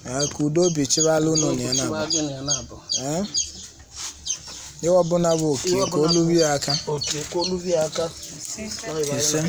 Ee, ka udo obi chịbala unu na ya na-abụ Chịwa gị na ya na-abụ Ee? ihe ọbụla bụ oke Ihe ka ọbụla olu ya aka oke koluvi aka Ise.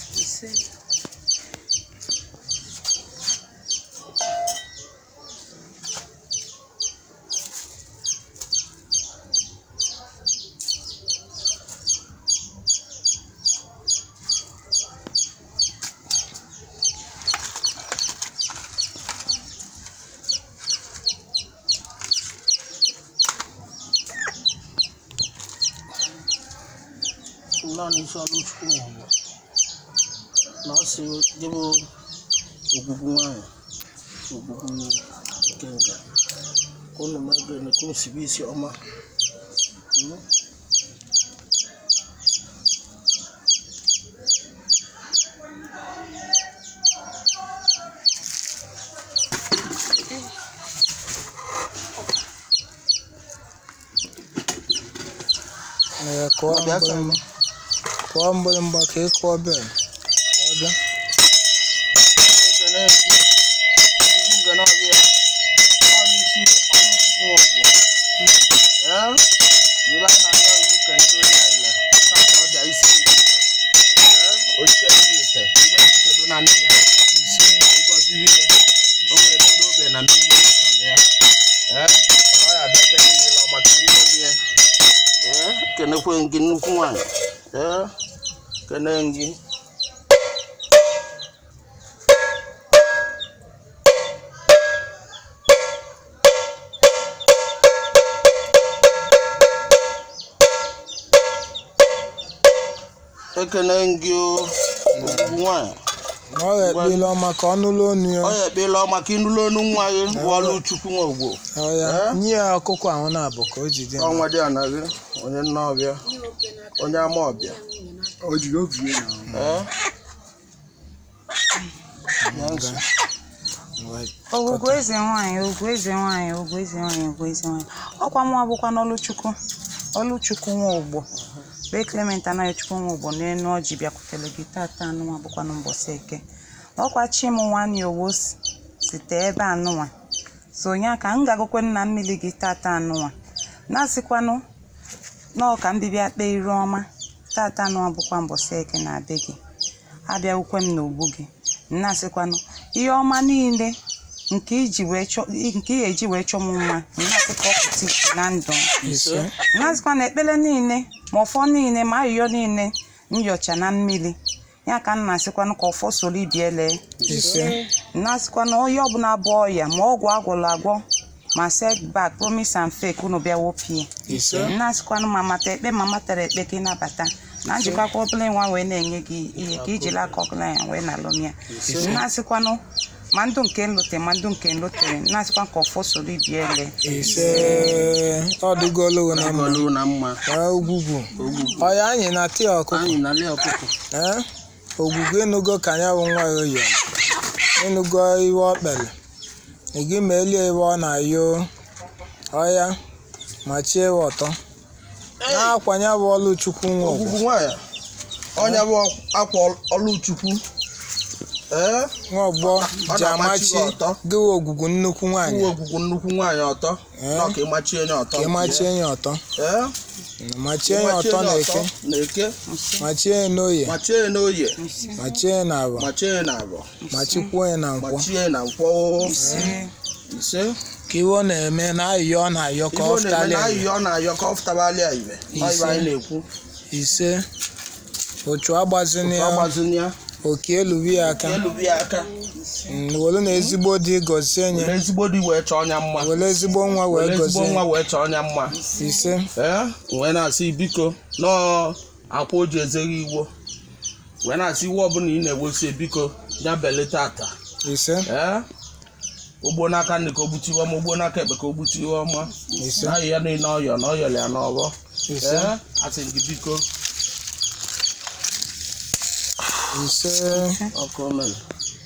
naanị isi ọrụ chukwu nwụrụ na ọ sị dịbụ ogbugbu nwanyị ogbugbu nke nga ka unu mebe na ka unu sibe isi ọma Mm. Ee, kụọ Ọ bịa ka mgbịrịgba kụọ mgbịrịgba ka ị kụọ bel ka ọ bịa ekene ogbugbu nga na-abịa ọ n'isi ọrụ chukwu ọgbọ ee n'ebe anyị na-arịọ iwu ka ndị onye ala ka ọ bịa isi ndị ite ee ochie ndị ite ibe ite do na ndị ya isi ngọziri ya o nwere ebe ndị obe na mmiri ịsọrọ ya ee ọ ya abịa ebe niile ọ maka ihe olu ya ee kenekwe gị nnukwu nwanyị ee kene gị ekene gị o ogbugbu nwanyị na ọ ga-ekpele ọma ka ọ nụlụ onu ya ọ ya ekpela ọ maka ịnụlụ onu nwa gị bụ ọlụ chukwu nwa ogbo Ọ ya nye ya ọkụkọ ahụ na-abụ ka o jide ọnwa dị ana gị onye nna ọbịa onye ama ọbịa ee Ya nsị. ogwugwu eze nwanyị ogwu eze nwanyị ogwu eze nwanyị ogwu eze nwanyị ọkwa mụ abụkwa n'ọlụchukwu ọlụchukwu nwa ogbo be clement anaghị chukwu nwa ogbo n'enu ọjị bịakwutere gị tata anụnwa bụkwanụ mbọsị eke ọkwa chi m nwanne owo si- site ebe anụnwa so onye aka m ga-agụkwe nna mmiri gị tata anụnwa na-asịkwanụ nọọ ka mbibịa kpee iru ọma tata anụnwa bụkwa mbọsị eke na be gị abịakwukwe m n'ogbu gị na-asịkwanụ ihe ọma niile nke iji wee chọ nke ị ga-eji wee chọọ m mma na-asị ka ọ pụta ìhè na ndụ m ise na-asịkwa na ekpere niile ma ọfọ niile ma ayụyọ niile nyocha na mmiri ya ka m na-asịkwanụ ka ọfọ soro ibie lee ise na-asịkwa na onye ọbụla bụ ọya ma ọgwụ agwụrụ agwọ ma setback promise and fake unu bịa wopie ise na-asịkwanụ ma mata ekpe ma matara ekpe ka ịnabata na njikọkwa ọbụla nwa wee na-enye gị ihe ka ijiri aka ọbụla ya wee na-alụm ya na-asịkwanụ ma ndụ nke nlote ma ndụ nke nlotere na-asịkwa ka ọfọ soro ibie ele ise ọ dịgolo na mma Ọlụ na mma Ee, ogwugwu ọ ya anyị na tii ọkụkọ anyị na-alị ọkụkọ ee ogwugwu ịnụgo ka anya bụ nwa ya oyi ịnụgo iwe ọ kpere ị ma elie iwe ọ na-ayọ ọya ma chie iwe ọtọ na-akwanye bụ ọlụ chukwu nwa ọgwụ ogbugbu nwanyị ọnya bụ akwa ọlụ chukwu ee nwa ọgbọ ọ ji na-amachi amachi gị ọtọ. gịwa ogwugwu nnukwu nwaanyị uwe ogwugwu nnukwu nwaanyị ọtọ Ee. nọ ka ịmachie onye ọtọ ka ịmachie ya ọtọ ee machie ya ịmachie ọtọ onye na ọtọ eke na eke machie ya n'oye machie ya n'oye machie ya na aba machie ya na abọ machikwuo ya na nkwọ machie ya na nkwọ ise ka iwe ọ na-eme na ayịyọ ọ na-ayọ ka ife ọ ọ na-eme na fụtalịa ayịyọ ọ na-ayọ ka ọ fụtabalị ya ibe Ọ ibe anyị na-ekwu ise ochu agbazini ọ ya gbazini ya oke elubi ya aka elubi ya aka Mm, welu na ezigbo di gọzie were nye ezigbo di wee chọọ ọnya mma welu ezigbo nwa were wee ezigbo nwa gọzie wee chọọ ọnya mma ise ee wee na-asị biko nọọ akwa o ji ezere iwo wee na-asị iwe ọbụla ị na-ewosie biko ya belata ata ise ee ogbo n'aka nne ka o gbutiwe ọma ogbo n'aka ekpe ka o gbutiwe ọma ise na ya niile ọyọ na ọyọrọ ya n'ọghọ ise ee asị gị biko ise ọkụ mere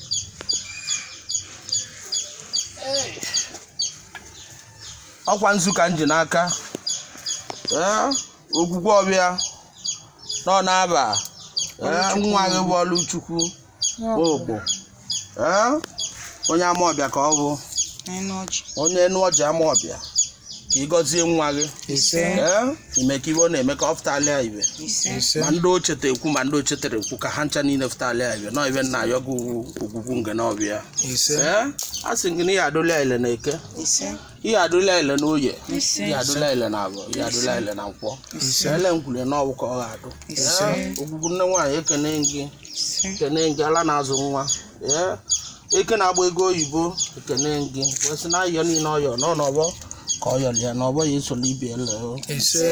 ọkwa nzu ka m ji n'aka ee ogwugwe ọbịa nọ n'aba ee nwa gị bụ ọlụ chukwu ogbo ee onye ama ọbịa ka ọ bụ n'enu ọjị onye enu ọjị ama ọbịa ka ị gọzie nwa gị ise ee ime ka ibe ọ na-eme ka ọ fụtalịa ibe ise ise ma ndị ochete ekwu ma ndị ochetere ekwu ka ha ncha niile fụtalịa ibe nọ ibe nna ayọ gị ogwugwu nge na ọbịa ise ee a sị gị na ihe adụla ile na eke ise ihe adụla ile na oye ise ihe adụla ile na abụ ihe adụla ile na nkwọ ele nkwule na ọwụ ka ọ ga-adụ Ise. Ee, ogwugwu nne nwaanyị ekene gị ise ekene gị ala na-azụ nwa ee eke na-agba ego oyibo ekene gị wesị na ayọ niile ọyọ nọ n'ọbọ ka ọ yọlịa n'ọbọ ya esola ibe ele ise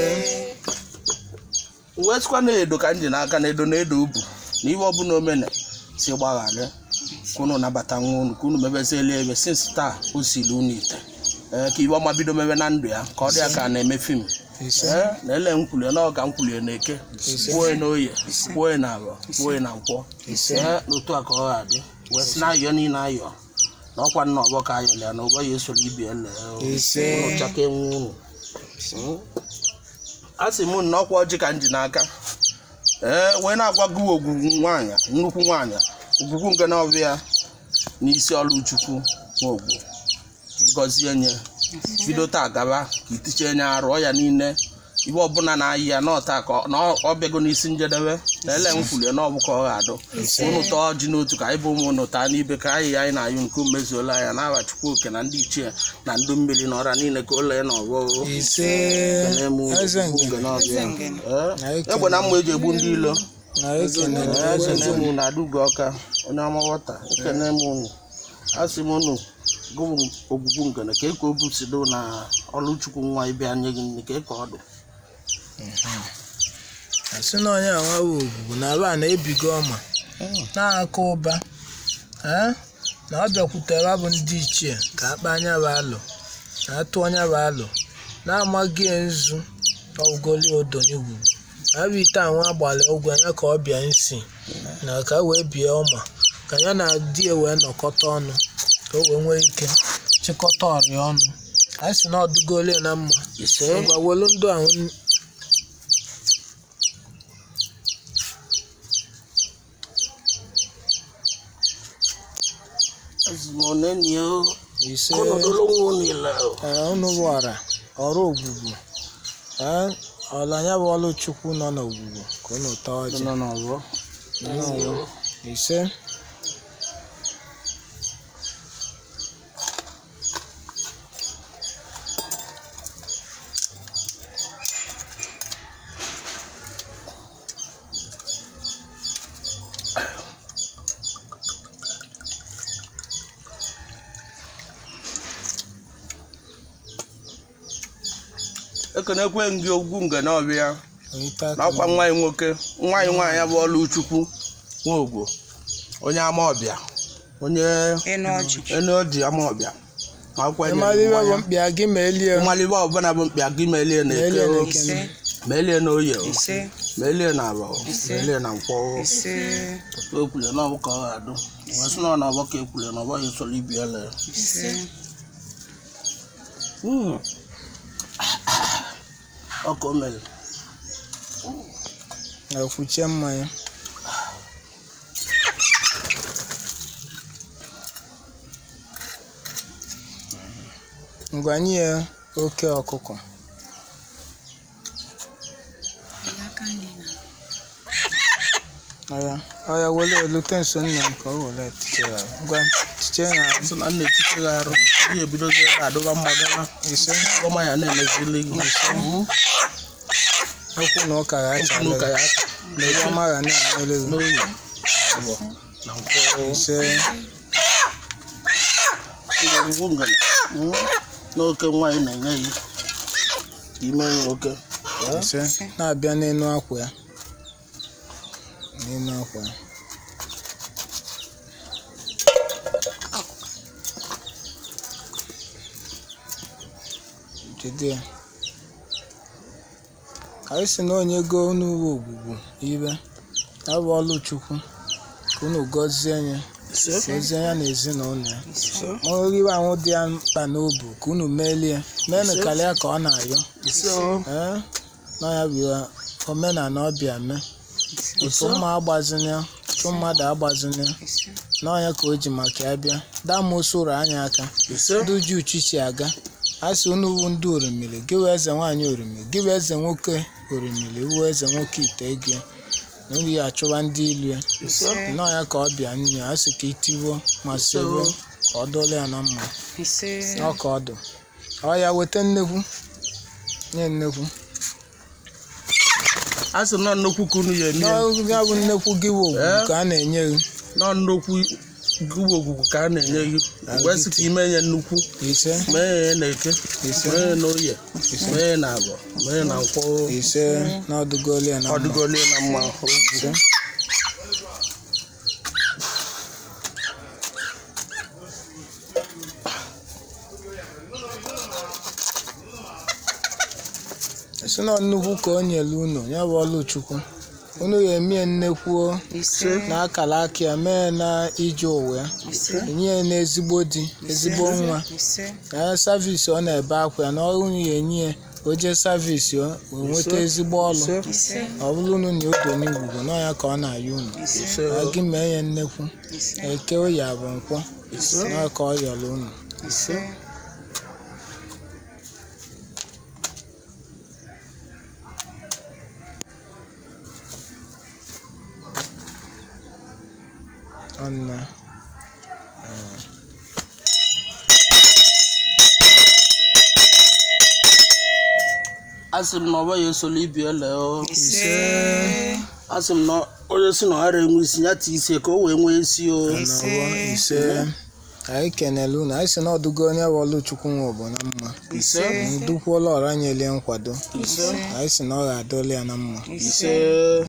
wee sịkwa na edo ka m ji n'aka na edo na edo ubu na ihe ọbụla omene si gbagharị ka unu nabata nwa unu ka unu mebezieli ebe sinsi taa o siri unu ite ee ka iwe ọma bido mebe na ndụ ya ka ọ dị ya ka a na-eme fim ise ee na ele nkwulie na ọga nkwulie na eke gbuo na oye gbuo na abọ gbuo na nkwọ ise ee n'otu a ka ọ ga-adị wee sị na ayọ niile ayọ na ọkwa nna ọgbọ ka ayọlị ya na ụgbọ ya esola ibi ele ise unu chaka enwe unu Mm. a sị m na ọkwa ọjị ka m ji n'aka ee wee na-agwa gị ogwugwu nwaanyị nnukwu nwaanyị ogwugwu nke na-ọbịa n'isi ọlụ chukwu nwaogbo ka ị gọzie nye bido taa gaba ka itiche nye arụọ ya niile ibe ọbụla na-ayị ya n'ọta ka ọ- na ọ bịago n'isi njedebe na ele nkwulie na ọbụ ka ọ ga-adụ unu tọọ ji n'otu ka anyị bụ ụmụ unu taa n'ibe ka anyị ya anyị na-ayụ nke mezuola ya na chukwu oke na ndị ichie na ndị mmiri na ọra niile ka ole na ọgbọ ise eze ngene egbe na mma eji egbu ndị ilo na ekene ekene m na adugo ọka onye ọma wọta ekene m unu asị m unu gụụ ogwugwu ngene ka eke obu sido na ọlụchukwu nwa ịbịa nye gị nne ka eke ọdụ asị na onye anwawo ogbugbu na aba na-ebigo ọma na-aka ụba ee na ọ bịakwutere bụ ndị ichie ka akpa anya bụ alụ na atụ onye bụ alụ na-amaghị nzu ọgoli odo n'igwugwu abụ ite anwa agbalị ụgwọ anya ka ọ bịa nsi na ka e wee bie ọma ka ya na di ya wee nọkọta ọnụ ka o wee nwee ike chịkọta ọrịa ọnụ anyị si na ọdụgole na mma ise ngwa welu ndụ ahụ azimoneni o ise ọnọdụlụ nwa niile o ee unu wara ọrụ ogbugbu ee ọlanya bụ ọlụ chukwu nọ n'ogbugbu ka unu taa ọjị nọ n'ọgbọ Nnọọ. ise ekenekwe m gị ogwu nge na ọbịa onye n'ọkwa nwa anyị nwoke nwa anyị nwaanyị bụ ọlụ chukwu nwaogbo onye ama ọbịa onye enu ọjị enu ọjị ama ọbịa ma akwụkwọ enye ịmara ibe bụ mmanya. mkpịa gị ma elie mmalite ọbụla bụ mkpịa gị melie na eke Melie na o, eke. ise melie na oye o, ise melie na abọ o, Ise. melie na nkwọ o. ise ekwule na ọbụ ka ọ ga-adụ wee sị na ọ na ọbọ ka ekwule na ọbọ ya esoro ibi ele ise Mm. ọka o mere na-ekwuche mmanya ngwa nye ya oke ọkụkọ ọya ọya wele elute nso nna m ka o wele tiche ya ngwa tiche ya sị na nna echiche gị arụ ihe ebidozi ebe adụba mmagara ise ọma ya na-emezili gị Mm. okwu na ụka ya Okwu na ụka achala ya na ebe ọma ga na-emere gị n'oyi abụọ na nkwọ ise ngwugwu ngana Mm. n'oke nwaanyị na-enye ya ime ya oke ise na-abịa n'elu akwa ya n'elu akwa ya jide ya anyị si na onye goo n'uwe ogbugbu ibe ya bụ ọlụ chukwu ka unu gọzie ya gọzie ya na ezinụlọ ya ma oriwe ahụ dị ya mkpa n'obu ka unu melie meenụ karịa ka ọ na-ayọ ise o ee na ya bụ ya omenala ọbịa mee otu mma agbazina chụ mmadụ agbazina ise n'ọnya ka o ji maka ya bịa damosoro anya aka ise ndị uju uchichi aga a sị unu wu ndị orimiri gị wee eze nwaanyị orimiri gị wee eze nwoke orimiri iwu eze nwoke ite ego ya na nri ya achụwa ndị ilu ya ise n'ọnya ka ọ bịa nne a sị ka itiwo ma soro ka ọ dụọla ya na mma ise ọ ka ọ dụ ọ ya weta nnekwu nye nnekwu a sị nọ nnukwu ka unu ya eme ya. n'ọrụ ya bụ nnekwu gị wụ ogwu Eh? ka a na-enye gị nọ nnukwu gụwa ogwugwu ka a na-enye gị wee sị ka ime ya nnukwu ise mee ya na eke Ise. mee ya na oye mee ya na agọ mee ya na nkwọ ise na ọdụgoli ya na mma ọdụgole na mma ogwu ise esi na nnukwu ka o nyere unu ya bụ ọlụ chukwu unu ga-emie nnekwuo ise na akara aka ya mee na ije ụwa ya ise enye ya n'ezigbo di ezigbo nwa ise na savisi ọ na-ebe akwa ya na ọrụ unu ya enye ya ka o jee savisi ọ wee nweta ezigbo ọlụ ise ọ bụrụ unu na odo n'igwugwu n'ọnya ka ọ na-ayọ unu ise na gị mee ya nnekwu ise eke oyi abụ nkwọ n'ọnya ka ọ yọrọ unu ise ọnna a sị m na ọ bụghị esola ibi ele o ise a sị m na onye si na ọ ghara enwe isi ya tii isi ka o wee nwee isi o nọwọ ise anyị kenele unu anyị si na ọdụgo onye bụ ọlụ chukwu nwe bụ na mma ise dukwuola ọra nyelie nkwado ise anyị si na ọ ga-adọla ya na mma ise ise